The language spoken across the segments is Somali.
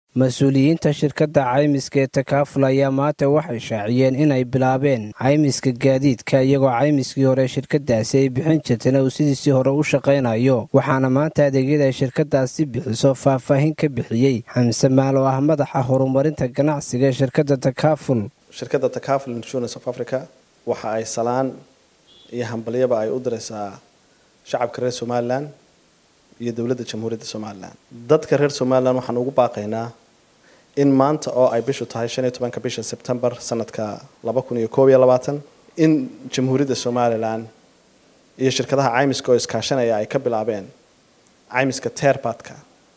mas-uuliyiinta shirkadda caymiska ee takaaful ayaa maanta waxay shaaciyeen inay bilaabeen caymiska gaadiidka iyagoo caymiskii hore shirkadaasi ay bixin jirtayna uu sidiisii hore u shaqaynayo waxaana maanta adeegyada ay shirkadaasi bixiso faahfaahin ka bixiyey xamse maal oo ah madaxa horumarinta ganacsiga ee shirkadda takaaful shirkadda takaful insurance of africa waxa ay salaan iyo hambalyaba ay u diraysaa shacabka reer somalilan iyo dowladda jamhuuriyadda somalilan dadka reer somalilan waxaan ugu baaqaynaa in maanta oo ay bishu tahay shan iyo tobanka bisha sebtembar sanadka laba kun iyo koob iyo labaatan in jamhuuriyadda somalilan iyo shirkadaha caymiska oo iskaashanaya ay ka bilaabeen caymiska terbadka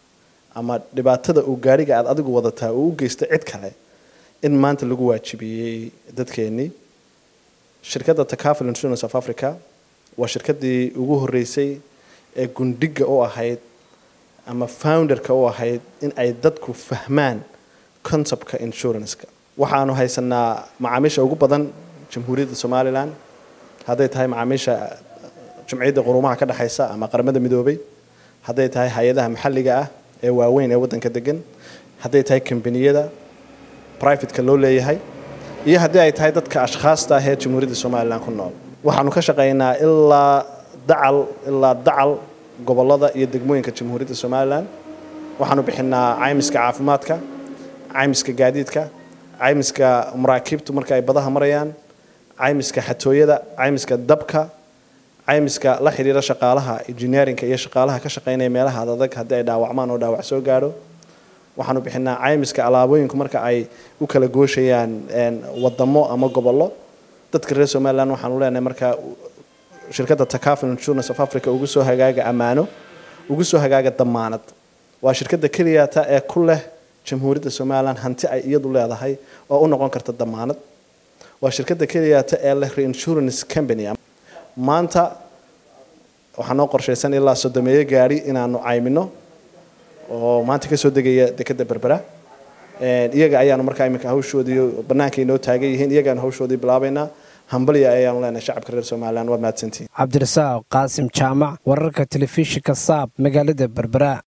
ama dhibaatada uu gaadhiga aada adigu wadataa uu u geysta cid kale in maanta lagu waajibiyey dadkeenii shirkadda takaful insurance of africa waa shirkaddii ugu horreysay ee gundhiga u ahayd ama founderka u ahayd in ay dadku fahmaan conceptka insuranceka waxaanu haysanaa macaamiisha ugu badan jamhuuriyadda somalilan hadday tahay macaamiisha jumciyadda quruumaha ka dhexaysa ama qaramada midoobay hadday tahay hay-adaha maxalliga ah ee waaweyn ee waddanka degan hadday tahay kambaniyada privateka loo leeyahay iyo haddii ay tahay dadka ashkhaasta ah ee jamhuuriyadda somalilan ku nool waxaanu ka shaqaynaa ilaa dacal ilaa dacal gobolada iyo degmooyinka jamhuuriyadda somalilan waxaanu bixinaa caymiska caafimaadka caymiska gaadiidka caymiska maraakiibtu marka ay badaha marayaan caymiska xatooyada caymiska dabka caymiska la xidhiira shaqaalaha engineerinka iyo shaqaalaha ka shaqaynaya meelaha adag haddii ay dhaawacmaan oo dhaawac soo gaadho waxaanu bixinaa caymiska alaabooyinku marka ay u kala gooshayaan wadamo ama gobollo dadka reer somalilan waxaanu leenahay markaa shirkadda takaful insurance of africa ugu soo hagaaga ammaano ugu soo hagaaga damaanad waa shirkadda keliyata ee ku leh jamhuuriyadda somalilan hanti ay iyadu leedahay oo u noqon karta damaanad waa shirkadda keliyata ee leh reinsurance company maanta waxaa noo qorshaysan ilaa sodomeeyo gaari inaanu caymino oo maanta kasoo degaya dekeda berbera iyaga ayaanu markaa iminka hawshoodii banaanka inoo taagan yihiin iyagaanu hawshoodii bilaabaynaa hambalya ayaanu leenahay shacabka reer somalilan waad mahadsantihin cabdirasaaq qaasim jaamac wararka telefishinka saab magaalada berbera